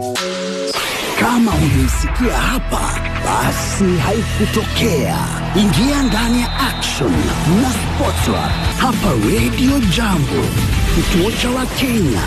Kama hujaisikia hapa, basi haikutokea. Ingia ndani ya Action na Sportsra hapa Radio Jambo, kituo cha Wakenya.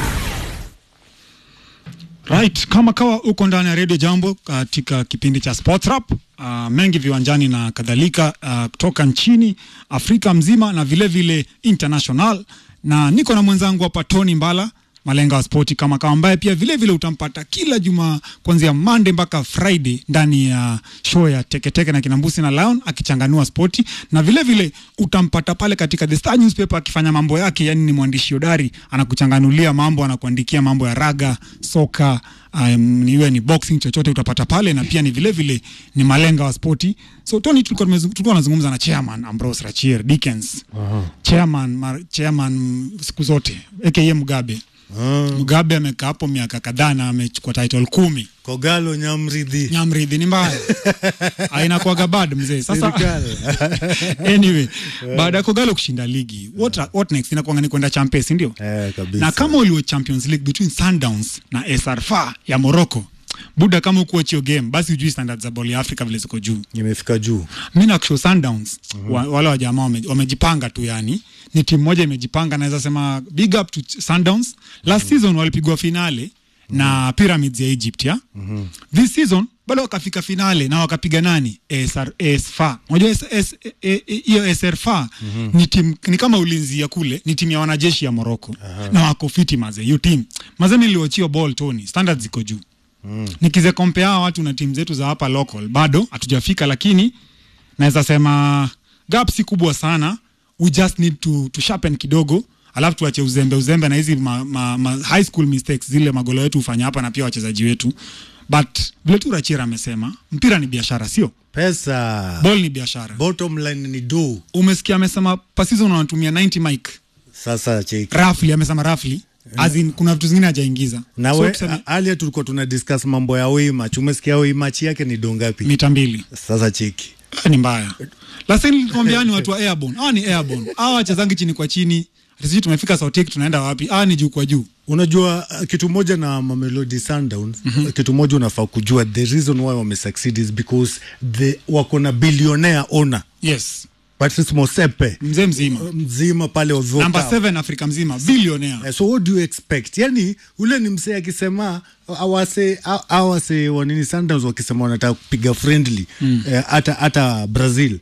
Right, kama kawa uko ndani ya Radio Jambo katika kipindi cha Sports Rap, uh, mengi viwanjani na kadhalika uh, kutoka nchini Afrika mzima na vile vile international, na niko na mwenzangu hapa Tony Mbala malenga wa spoti kama kawa, ambaye pia vile vile utampata kila juma kuanzia Monday mpaka Friday ndani ya show ya Teketeke na Kinambusi na Lion akichanganua spoti, na vile vile utampata pale katika The Star newspaper akifanya mambo yake, yani ni mwandishi hodari, anakuchanganulia mambo, anakuandikia mambo ya raga, soka um, iwe ni boxing, chochote utapata pale, na pia ni vile vile ni malenga wa spoti. So Tony, tulikuwa tumezu- tulikuwa tunazungumza na chairman Ambrose Rachier Dickens, chairman mar, chairman siku zote aka Mugabe Mugabe amekaa hapo miaka kadhaa na amechukua title kumi. Kogalo Nyamridhi. Nyamridhi ni mbaya ainakuaga bad mzee. Sasa Serikali. anyway, baada ya Kogalo kushinda ligi, what, what next? Inakuanga ni kwenda Champions, si ndio? Eh, kabisa. Na kama uliwe Champions League between Sundowns na SR FAR ya Morocco, buda, kama ukuoch hiyo game, basi ujui standards za ball ya Afrika vile ziko juu. Imefika juu. mi nakushow Sundowns wa, wale wa jamaa wame- wamejipanga tu, yani ni timu moja imejipanga, naweza sema big up to Sundowns. Last season walipigwa finale na Pyramids ya Egypt ya this season bado wakafika finale na wakapiga nani ASR ASFA. Unajua S- S- e- e- hiyo ASRFA ni timu ni kama ulinzi ya kule, ni timu ya wanajeshi ya Morocco na wako fiti maze, hiyo timu maze, niliochiwa ball Tony, standards ziko juu nikize compare hawa watu na timu zetu za hapa local bado hatujafika, lakini naweza sema gap si kubwa sana. We just need to, to sharpen kidogo, alafu tuache uzembe uzembe na hizi ma, ma, ma high school mistakes zile magolo wetu hufanya hapa na pia wachezaji wetu, but vile tu Rachira amesema mpira ni biashara, sio Pesa. ball ni biashara. Bottom line ni do. Umesikia amesema pasizo unatumia 90 mic Sasa cheki. roughly, amesema roughly as in, kuna vitu zingine hajaingiza Na so, we, tuseme alia tulikuwa tuna discuss mambo ya wei match. Umesikia wei match yake ni do ngapi? mita mbili Sasa cheki. Ah, ni mbaya lakini nilikwambia ni watu wa airborne hawa ni airborne hawa wachezangi chini kwa chini Ati sijui tumefika Sautik tunaenda wapi hawa ni juu kwa juu Unajua uh, kitu moja na Mamelodi Sundowns mm-hmm. kitu moja unafaa kujua the reason why wame succeed is because the wako na billionaire owner yes Patrice Motsepe mzee mzima mzima pale Ozoka. namba 7 Afrika mzima billionaire Eh, so what do you expect yani ule ni msee akisema awase a- awase wanini Sundowns wakisema wanataka kupiga friendly eh, hata hata Brazil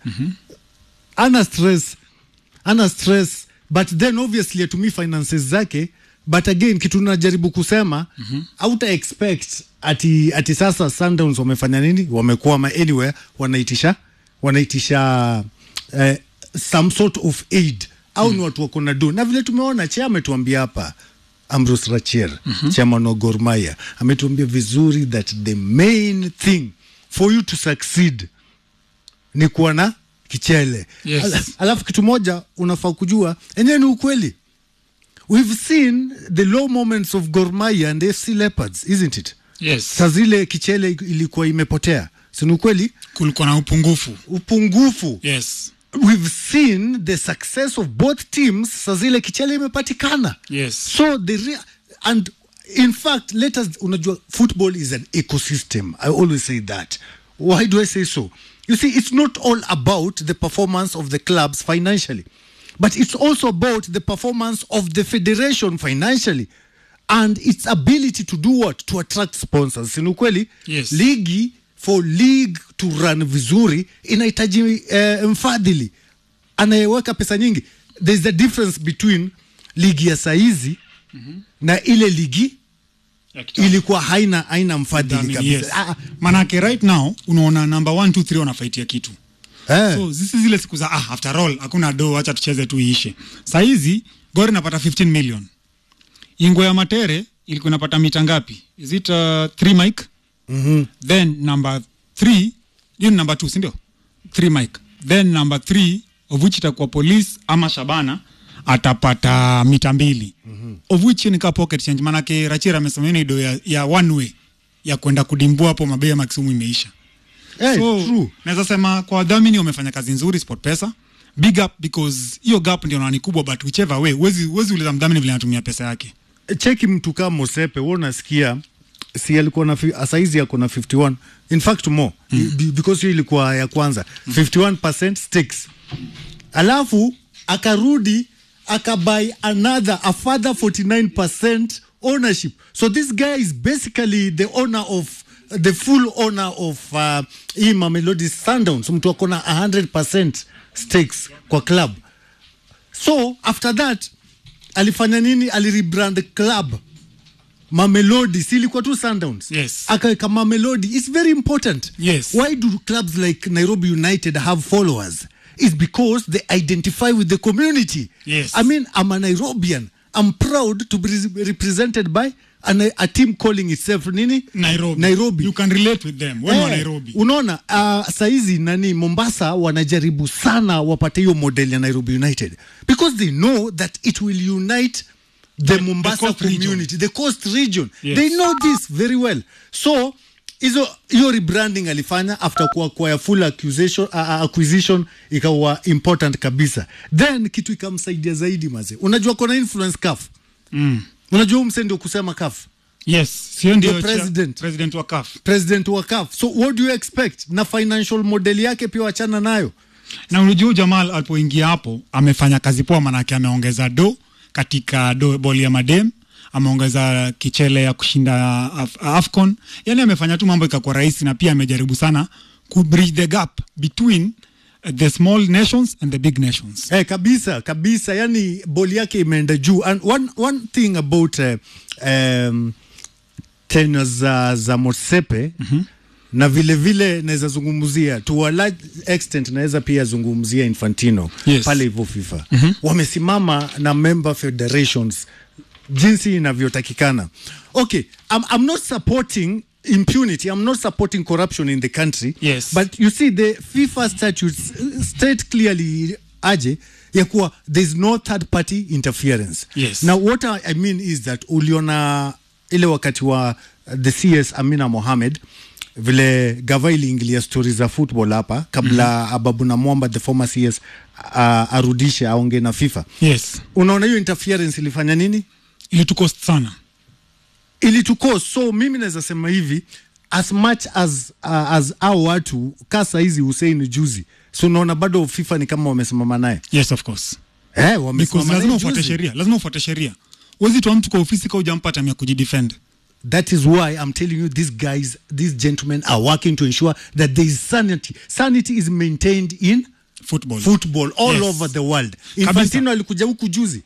ana stress ana stress but then obviously atumii finances zake but again kitu najaribu kusema auta expect ati, ati sasa Sundowns wamefanya nini wamekwama anywhere wanaitisha wanaitisha eh, some sort of aid au ni watu wako na do na vile tumeona che ametuambia hapa Ambrose Rachier chairman wa Gor Mahia ametuambia vizuri that the main thing for you to succeed ni kuwa na kichele Yes. Ala- alafu kitu moja unafaa kujua enyewe ni ukweli we've seen the low moments of Gor Mahia and FC Leopards isn't it yes saa zile kichele ilikuwa imepotea sini ukweli kulikuwa na upungufu upungufu yes we've seen the success of both teams saa zile kichele imepatikana yes so the rea- and in fact let us unajua football is an ecosystem i always say that why do i say so you see it's not all about the performance of the clubs financially but it's also about the performance of the federation financially and its ability to do what to attract sponsors sini ukweli Yes. ligi for league to run vizuri inahitaji eh, mfadhili anayeweka pesa nyingi there's a difference between ligi ya saizi na ile ligi Ya kitambo. ilikuwa haina haina mfadhili Dhamini, kabisa yes. Ah, manake right now unaona namba 1 2 3 wanafaitia kitu eh. so zisi zile siku za ah, after all hakuna do acha tucheze tu iishe sahizi gor inapata 15 million ingwe ya matere ilikuwa inapata mita ngapi is it uh, 3 mic Mhm. then number 3 hiyo ni number 2 sindio 3 mic then number 3 of which itakuwa police ama shabana atapata mita mbili mm-hmm. of which hiyo ni kaa pocket change manake rachira amesema hiyo ni do ya, ya one way ya kwenda kudimbua hapo mabei ya makisumu imeisha Eh, so true. naweza sema kwa wadhamini wamefanya kazi nzuri sport pesa big up because hiyo gap ndio nani kubwa but whichever way huwezi huwezi uliza mdhamini vile anatumia pesa yake cheki mtu kama Mosepe wewe unasikia si alikuwa na fi- saizi ako na 51 in fact more mm. because hiyo ilikuwa ya kwanza 51% stakes alafu akarudi akabuy another a further 49% ownership so this guy is basically the owner of the full owner of uh, hii Mamelodi Sundowns mtu ako na 100% stakes kwa club so after that alifanya nini alirebrand the club Mamelodi si ilikuwa tu Sundowns Yes. akaweka Mamelodi it's very important Yes. why do clubs like Nairobi United have followers is because they identify with the community Yes. I mean I'm a Nairobian I'm proud to be re- represented by an, a team calling itself nini Nairobi. Nairobi You can relate with them. When Eh, wa Nairobi. unaona uh, saizi nani mombasa wanajaribu sana wapate hiyo model ya nairobi united because they know that it will unite the mombasa coast region. community the coast region Yes. they know this very well so hizo hiyo rebranding alifanya after kuwa kwa full accusation, uh, acquisition ikawa important kabisa then kitu ikamsaidia zaidi maze unajua kona influence kaf Mm. unajua huu mse ndio kusema kaf Yes, sio ndio Ndio cha- president. president wa CAF. president wa kaf so what do you expect na financial model yake pia wachana nayo na unajua Jamal alipoingia hapo amefanya kazi poa, manake ameongeza do katika do boli ya madem, ameongeza kichele ya kushinda Af Afcon, yani amefanya tu mambo ikakuwa rahisi, na pia amejaribu sana ku bridge the gap between uh, the small nations and the big nations. Eh, kabisa kabisa, yani boli yake imeenda juu and one, one thing about uh, um, tenure za, za Motsepe mm-hmm. na vile vile naweza zungumzia to a large extent naweza pia zungumzia Infantino Yes. pale hivyo FIFA mm-hmm. wamesimama na member federations jinsi inavyotakikana. Okay, I'm, I'm not supporting impunity. I'm not supporting corruption in the country. Yes. But you see the FIFA statutes uh, state clearly aje ya kuwa there's no third party interference. Yes. Now what I I mean is that uliona ile wakati wa uh, the CS Amina Mohamed vile gava iliingilia stori za football hapa kabla mm-hmm. Ababu na Mwamba the former CS uh, arudishe aonge na FIFA. Yes, Unaona hiyo interference ilifanya nini? ilitukost sana. ilituko so mimi naweza sema hivi as much as uh, as au watu kasa hizi Hussein juzi so unaona bado FIFA ni kama wamesimama naye Yes, of course. eh, Because wamesimama lazima naye ufuate juzi. sheria, lazima ufuate sheria. Huwezi toa mtu kwa ofisi kama hujampa time ya kujidefend. That is why I'm telling you these guys, these gentlemen are working to ensure that there is sanity. Sanity is maintained in Football. football all Yes. over the world. Infantino alikuja huku juzi.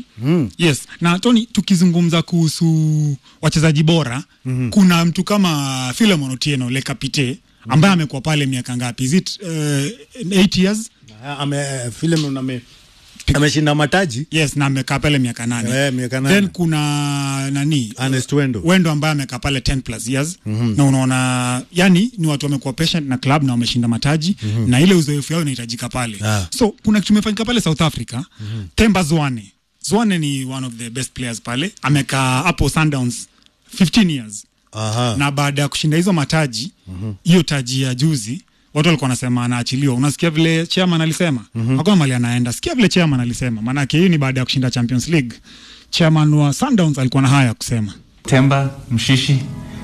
Yes, na Tony, tukizungumza kuhusu wachezaji bora mm-hmm. kuna mtu kama Philemon Otieno Le Capite ambaye amekuwa pale miaka ngapi? Is it uh, eight years? Ah, Ame Philemon ame ameshinda mataji. Yes, na amekaa pale miaka nane. Eh, miaka nane. Then kuna nani? Ernest Wendo. Wendo ambaye amekaa pale 10 plus years mm-hmm. na unaona yani ni watu wamekuwa patient na club na wameshinda mataji mm-hmm. na ile uzoefu yao inahitajika pale Ah. so kuna kitu imefanyika pale South Africa mm-hmm. Temba Zwane Zwane ni one of the best players pale amekaa hapo Sundowns 15 years Aha. na baada ya kushinda hizo mataji hiyo taji ya juzi watu walikuwa wanasema anaachiliwa. Unasikia vile chairman alisema mm-hmm. hakuna mali anaenda. Sikia vile chairman alisema, maanake hii ni baada ya kushinda Champions League. Chairman wa Sundowns alikuwa na haya ya kusema. Temba Mshishi,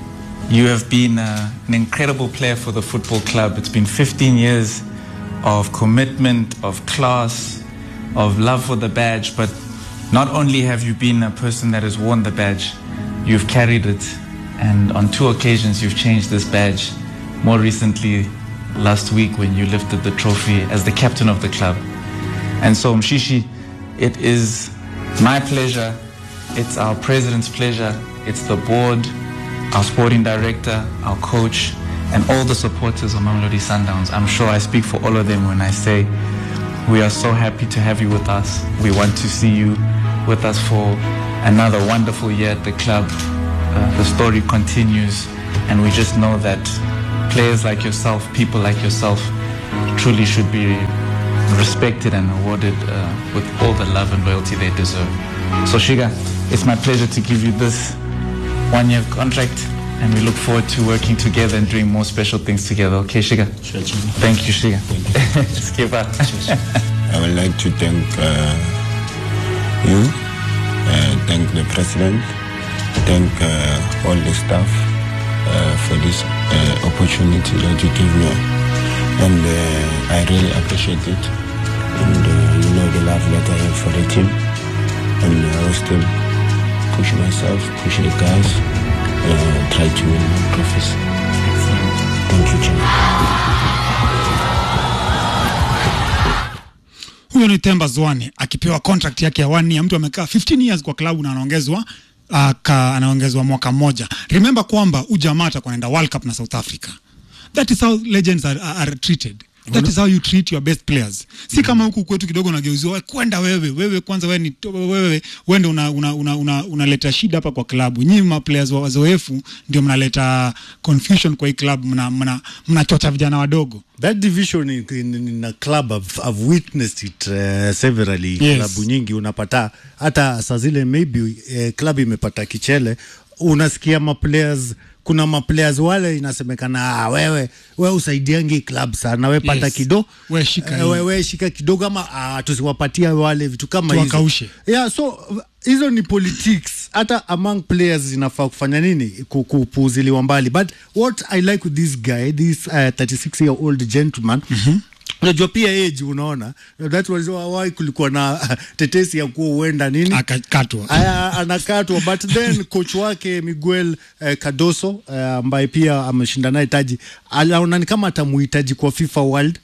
you have been uh, an incredible player for the football club. It's been 15 years of commitment, of class, of love for the badge. But not only have you been a person that has worn the badge, you've carried it. And on two occasions, you've changed this badge. More recently, last week, when you lifted the trophy as the captain of the club. And so, Mshishi, it is my pleasure, it's our president's pleasure, it's the board, our sporting director, our coach, and all the supporters of Mamelodi Sundowns. I'm sure I speak for all of them when I say we are so happy to have you with us. We want to see you with us for another wonderful year at the club. Uh, the story continues, and we just know that players like yourself, people like yourself, truly should be respected and awarded uh, with all the love and loyalty they deserve. So, Shiga, it's my pleasure to give you this one year contract, and we look forward to working together and doing more special things together. Okay, Shiga? Thank you, Shiga. Skipper. I would like to thank uh, you, uh, thank the president, thank uh, all the staff, this uh, opportunity that you give me. And uh, I really appreciate it. And uh, you know the love that I have for the team. And I will still push myself, push the guys, uh, try to win more trophies. Thank you, Jimmy. Huyo ni Temba Zwane akipewa contract yake ya one year. Mtu amekaa 15 years kwa klabu na anaongezwa uh, ka, anaongezwa mwaka mmoja. Remember kwamba ujamaa atakuwa anaenda World Cup na South Africa. That is how legends are, are, are treated. That is how you treat your best players. Si kama huku kwetu kidogo unageuziwa "Wewe kwenda wewe, wewe kwanza wewe ni wewe wewe ndio una, una, una, una, unaleta shida hapa kwa klabu. Nyinyi ma players wa wazoefu ndio mnaleta confusion kwa hii klabu, mna mna mnachocha vijana wadogo. that division in, in, in a club I've, I've witnessed it uh, severally Yes. klabu nyingi unapata hata saa zile maybe uh, club imepata kichele unasikia maplayers kuna maplayers wale inasemekana ah, wewe we usaidiangi club sana we pata Yes. kido We shika eh, hii. we, we shika kidogo ama ah, tusiwapatia wale vitu kama hizo Tuwakaushe. yeah, so hizo ni politics hata among players zinafaa kufanya nini Ku- kupuuziliwa mbali but what i like with this guy this uh, 36 year old gentleman unajua pia age unaona that was why kulikuwa na tetesi ya kuwa huenda nini Akakatwa. Aya, anakatwa but then coach wake Miguel eh, Cardoso eh, ambaye pia ameshinda naye taji anaona ni kama atamuhitaji kwa FIFA World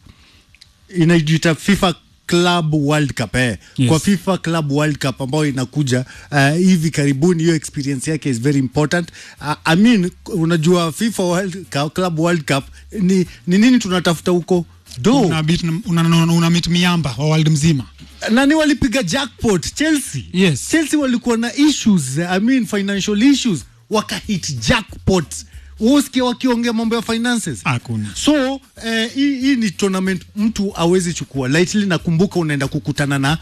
inajiita FIFA Club World Cup eh. Yes. Kwa FIFA Club World Cup ambayo inakuja uh, hivi karibuni, hiyo experience yake is very important. Uh, I mean, unajua FIFA World Cup, Club World Cup ni, ni nini tunatafuta huko do una, beat, una, una, una meet miamba wa world mzima nani walipiga jackpot Chelsea. Yes. Chelsea walikuwa na issues, I mean financial issues, wakahit jackpot. Usikia wakiongea mambo ya finances. Hakuna. So eh, hii hii ni tournament mtu awezi chukua lightly. Nakumbuka unaenda kukutana na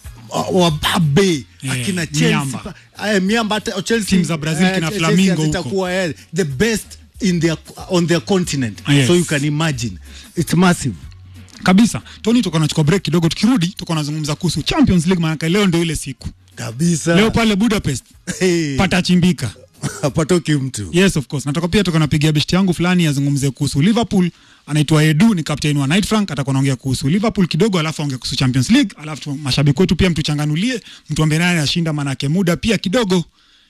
uh, wababe Yeah, akina Chelsea miamba. pa- eh, miamba hata Chelsea Team za Brazil eh, kina Chelsea Flamingo huko. zitakuwa eh, the best in their on their continent. Yes. So you can imagine it's massive. kabisa tony tuko nachukua break kidogo tukirudi tuko nazungumza kuhusu champions league maanake leo ndio ile siku Kabisa. leo pale budapest Hey. patachimbika hapatoki mtu. yes of course nataka pia tuko napigia beshti yangu fulani azungumze kuhusu liverpool anaitwa edu ni captain wa night frank atakuwa naongea kuhusu liverpool kidogo alafu aongea kuhusu champions league alafu tu- mashabiki wetu pia mtuchanganulie mtuambie nani anashinda manake muda pia kidogo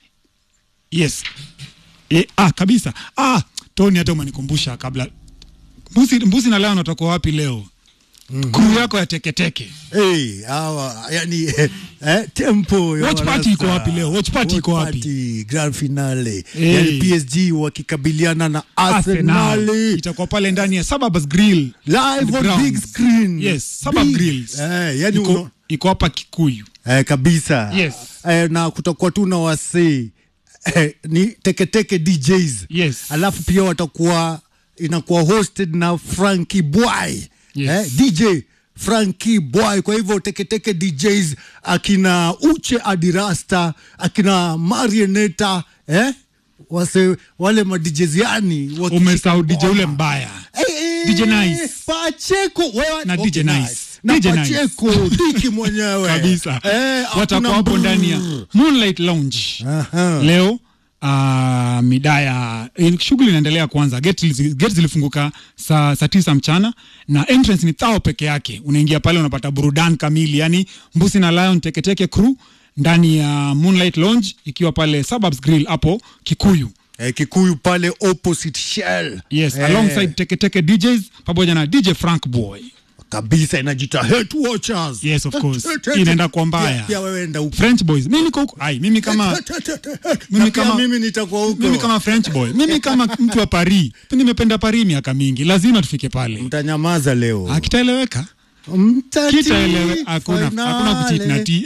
yes e, ah kabisa ah tony hata umenikumbusha kabla mbusi, mbusi na leo natakuwa wapi leo mm-hmm. kuru yako ya teketeke Hey, hawa yani eh, eh, tempo ya Watch party Warasta. iko wapi leo? Watch party iko wapi? party, grand finale Hey. yani PSG wakikabiliana na Arsenal itakuwa pale ndani ya Suburbs Grill live on Grounds. big screen Yes, Suburb Big. Grills. eh, yani iko, uno, iko hapa Kikuyu. eh, kabisa Yes. eh, na kutakuwa tu na wasee eh, ni teketeke DJs Yes. alafu pia watakuwa inakuwa hosted na Frankie Boy Yes. eh, DJ Frankie Boy. Kwa hivyo teketeke DJs akina Uche Adirasta akina Marioneta eh? Wase, wale ma DJs yani waki- Umesahau DJ ule mbaya Eh, eh, DJ Nice. Pacheko wewe Na DJ Nice. na DJ Nice. Pacheko Diki mwenyewe kabisa. eh, Watakuwa hakuna hapo brrr. ndani ya Moonlight Lounge Aha. leo. Uh, midaya eh, shughuli inaendelea kwanza. Gate, zi- gate zilifunguka saa saa tisa mchana na entrance ni thao peke yake. Unaingia pale unapata burudani kamili, yani Mbusi na Lion Teketeke crew ndani ya Moonlight Lounge ikiwa pale Suburbs Grill hapo Kikuyu. eh, Kikuyu pale opposite Shell Yes, eh, alongside Teketeke DJs pamoja na DJ Frank Boy. kabisa inajita Hate Watchers. Yes, of course. Eh, eh, eh, Inaenda kwa mbaya. Pia- Pia wewe enda huko. French Boys. Mimi niko huko. Ai, mimi kama Na mimi pia kama mimi nitakuwa huko. mimi kama French boy. Mimi kama mtu wa Paris. Nimependa Paris miaka mingi. Lazima tufike pale. Mtanyamaza leo. Akitaeleweka? Mtati Kitaelewe hakuna hakuna kucheat na tea.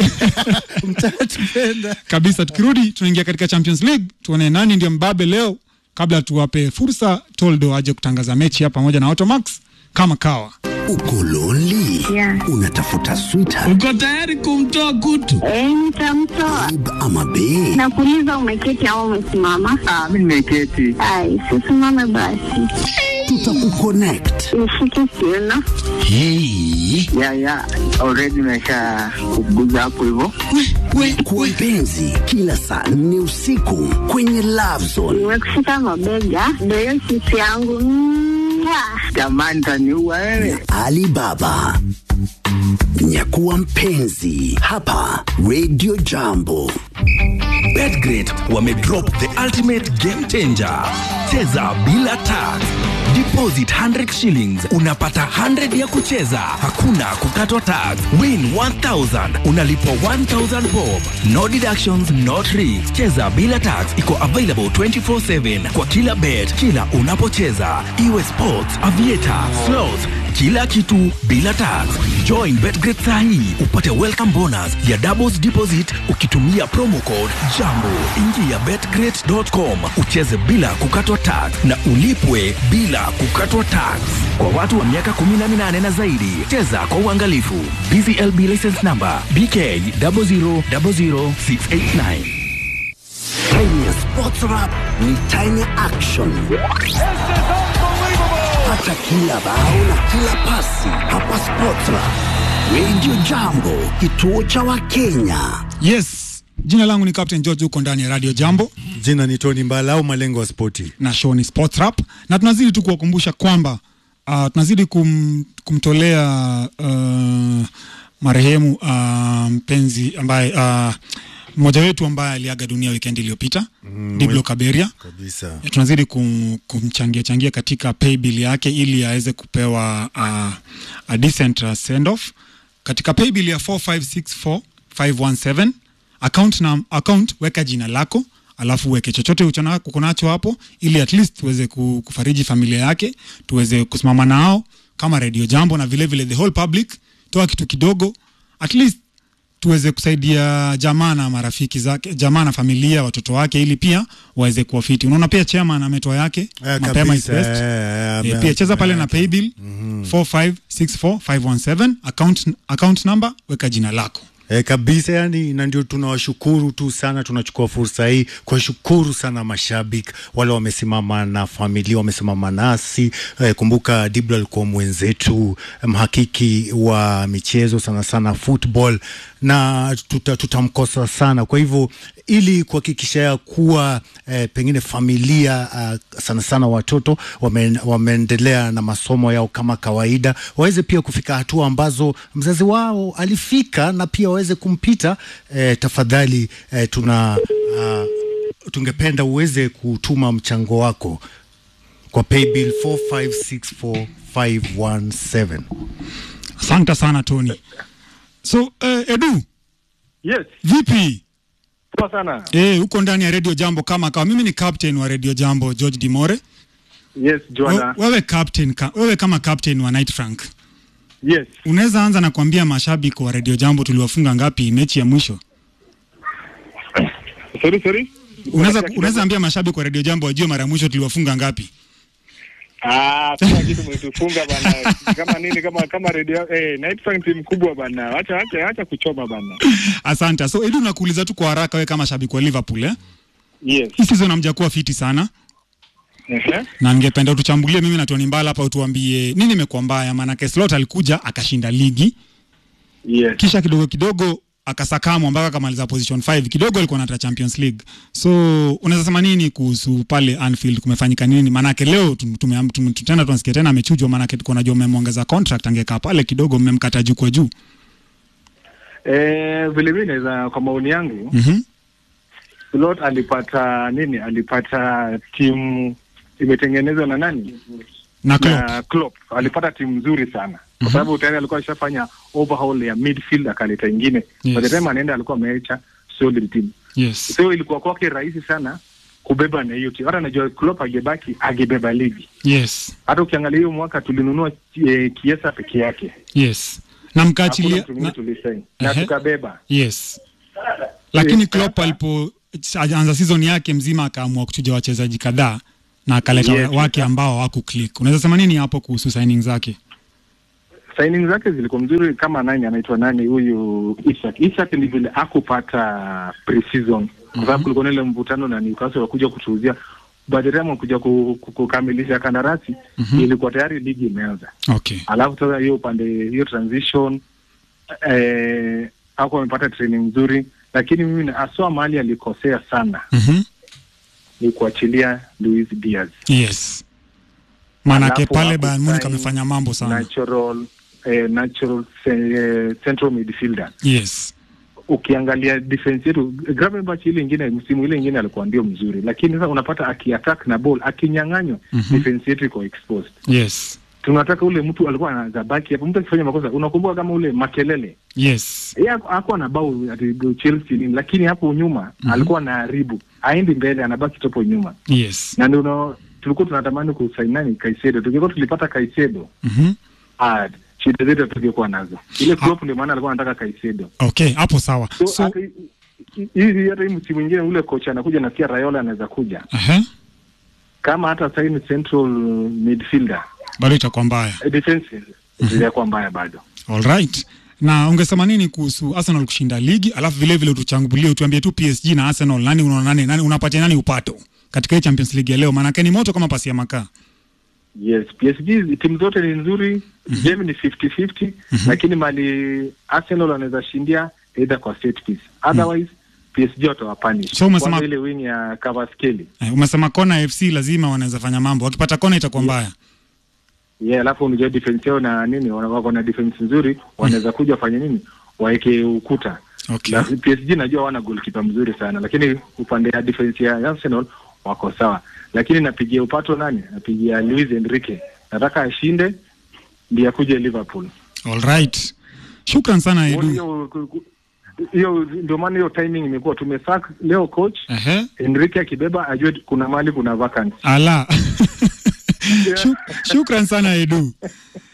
Mtatupenda. Kabisa tukirudi tunaingia katika Champions League tuone nani ndio mbabe leo kabla tuwape fursa Toldo aje kutangaza mechi hapa pamoja na Automax kama kawa. Uko lonely? Yeah. Unatafuta sweetheart Uko tayari kumtoa kutu? Eh, nitamtoa. babe ama bae? Nakuuliza umeketi au umesimama? Ah, mimi nimeketi. Ai, sisimame basi. tutakuconnect. Nishike kiuno. Hii Ya ya, already naisha kuguza hapo hivyo. kwa mpenzi, kila saa nne usiku kwenye Love Zone. Nimekushika mabega. Ndio hiyo sisi yangu. Mwah. Jamani taniua wewe. Alibaba. Nyakuwa mpenzi hapa Radio Jambo. Betgrid wamedrop the ultimate game changer. Cheza bila tax. Deposit 100 shillings unapata 100 ya kucheza, hakuna kukatwa tax. Win 1000 unalipwa 1000 bob. No deductions, no tricks. Cheza bila tax iko available 24/7 kwa kila bet, kila unapocheza, iwe sports, aviator, slots kila kitu bila tax. Join Betgrid sahi upate welcome bonus ya doubles deposit ukitumia promo code JAMBO. Ingia betgrid.com ucheze bila kukatwa tax na ulipwe bila kukatwa tax. Kwa watu wa miaka 18 na zaidi, cheza kwa uangalifu. BCLB license number BK 0000689. Time ya Sports Rap ni time ya action. Pata kila bao na kila pasi hapa Sports Rap. Radio Jambo, kituo cha Wakenya. Yes, jina langu ni Captain George, huko ndani ya Radio Jambo Jina ni Tony Mbala au malengo ya spoti. na show ni Sports Rap, na tunazidi tu kuwakumbusha kwamba uh, tunazidi kum, kumtolea uh, marehemu uh, mpenzi ambaye uh, mmoja wetu ambaye aliaga dunia wikendi iliyopita mm, Diblo Kaberia Kabisa. Ya, tunazidi kum, kumchangia changia katika pay bill yake ili aweze kupewa uh, a decent uh, send off katika pay bill ya 4564517 account na account weka jina lako alafu uweke chochote uchona- uko nacho hapo ili at least tuweze ku- kufariji familia yake tuweze kusimama nao kama radio jambo na vile vile the whole public toa kitu kidogo at least tuweze kusaidia jamaa na marafiki zake jamaa na familia watoto wake ili pia waweze kuwa fiti unaona pia chairman ametoa yake Eh, mapema is kabisa, best eh, Eh, ame- pia cheza pale na ame- paybill 4564517 account, account number weka jina lako E, kabisa yani, na ndio tunawashukuru tu sana. Tunachukua fursa hii kuwashukuru sana mashabiki wale wamesimama na familia, wamesimama nasi. E, kumbuka Dibla alikuwa mwenzetu, mhakiki wa michezo sana sana football, na tuta, tutamkosa sana. Kwa hivyo ili kuhakikisha ya kuwa eh, pengine familia uh, sana sana watoto wame, wameendelea na masomo yao kama kawaida, waweze pia kufika hatua ambazo mzazi wao alifika na pia waweze kumpita. Eh, tafadhali eh, tuna uh, tungependa uweze kutuma mchango wako kwa paybill 4564517. asante sana tony so eh, edu Yes, vipi poa sana. eh, huko ndani ya radio jambo kama kawa mimi ni captain wa radio jambo george dimore Yes, Joanna. We- wewe captain ka, wewe kama captain wa night frank Yes. unaweza anza na kuambia mashabiki wa radio jambo tuliwafunga ngapi mechi ya mwisho Sorry, sorry. unaweza unaweza ambia mashabiki wa radio jambo wajue mara ya mwisho tuliwafunga ngapi Ah, kuna kitu mlitufunga bana. Kama nini kama kama radio eh Night Frank team kubwa bana. Acha acha acha kuchoma bana. asante so edu nakuuliza tu kwa haraka wewe kama shabiki wa liverpool eh? Yes. hii season hamjakuwa fiti sana Ehe. na ningependa utuchambulie mimi na Tony Mbala hapa utuambie nini imekuwa mbaya maanake Slot alikuja akashinda ligi Yes. kisha kidogo kidogo akasakamwa mpaka akamaliza position 5 kidogo alikuwa anata Champions League so unaweza sema nini kuhusu pale Anfield kumefanyika nini maanake leo tum- tume- tum- tena tunasikia tena amechujwa maanake tuko najua mmemwongeza contract angekaa pale kidogo mmemkata juu kwa juu Eh, vile vile naweza kwa maoni yangu, mhm Slot alipata nini? Alipata timu imetengenezwa na nani? na Klopp Na Klopp. Alipata timu nzuri sana. Kwa sababu tayari alikuwa ashafanya overhaul ya midfield akaleta ingine. Yes. By the time anaenda alikuwa ameacha solid team. yes so ilikuwa kwake rahisi sana kubeba na hiyo timu. Hata najua Klopp angebaki angebeba ligi. yes Hata ukiangalia hiyo mwaka tulinunua eh, Kiesa peke yake, yes na hakuna mkaachilia mtu mwingine na, tulisaini na Ehe. tukabeba. yes lakini Yes, Klopp hapa- alipo anza season yake mzima akaamua kuchuja wachezaji kadhaa na akaleta Yes. wake ambao hawaku click. Unaweza sema nini hapo kuhusu signing zake? Signing zake zilikuwa mzuri, kama nani anaitwa nani huyu Isak. Isak ni vile akupata pre-season kwa sababu kulikuwa na ile mvutano na Newcastle wakuja kutuuzia by the time kuja ku, ku, kukamilisha kandarasi Mhm. ilikuwa tayari ligi imeanza Okay. alafu sasa hiyo upande hiyo transition eh, hakuwa amepata training nzuri lakini mimi na- aswa mahali alikosea sana Mhm. ni kuachilia Luis Diaz Yes. Maanake Alafu pale hapo Bayern Munich sign amefanya mambo sana. natural eh, natural eh, central midfielder Yes. ukiangalia defense yetu Gravenberch ile ingine msimu ile ingine alikuwa ndio mzuri lakini sasa unapata akiattack na ball akinyang'anywa Mhm. defense yetu iko exposed Yes. anataka ule mtu alikuwa anaweza baki hapo mtu akifanya makosa unakumbuka kama ule makelele Yes. yeye haku- hakuwa na bao ati Chelsea nini lakini hapo nyuma Mhm. alikuwa anaharibu aendi mbele anabaki topo nyuma Yes. na ndio tulikuwa tunatamani kusaini nani Kaisedo tukikuwa tulipata Kaisedo Mhm. ah shida zetu tungekuwa nazo ile Klopp ndio maana alikuwa anataka Kaisedo Okay, hapo sawa. so, So, hata hi- hi- hizi hata hii msimu mwingine ule kocha anakuja nasikia Raiola anaweza kuja aha, kama hata saini central midfielder bado itakuwa mbaya. eh, defense zitakuwa mbaya bado All right. Na ungesema nini kuhusu Arsenal kushinda ligi, alafu vile vile tuchangulie, utuambie tu PSG na Arsenal, nani unaona nani, nani unapatia nani upato katika hii Champions League ya leo? Maanake ni moto kama pasi ya makaa. Yes, PSG timu zote ni nzuri, game ni 50-50 lakini mali Arsenal wanaweza shindia either kwa set piece. Otherwise PSG watawapanish. So umesema- Kwanza ile wing ya Kvaratskhelia. Eh, umesema kona FC lazima wanaweza fanya mambo, wakipata kona itakuwa mbaya. Yeah, alafu unajua defense yao na nini wana- wako na defense nzuri, wanaweza kuja wafanye nini? Waeke ukuta. Okay. Na PSG najua wana goalkeeper mzuri sana, lakini upande ya defense ya Arsenal wako sawa. Lakini napigia upato nani? Napigia Luis Enrique. Nataka ashinde ndiye akuje Liverpool. All right. Shukran sana Edu. hiyo hiyo ndio maana hiyo timing imekuwa tumesack leo coach Ehe. Enrique akibeba ajue kuna mali kuna vacancy Ala. Shuk- Shukran sana Edu.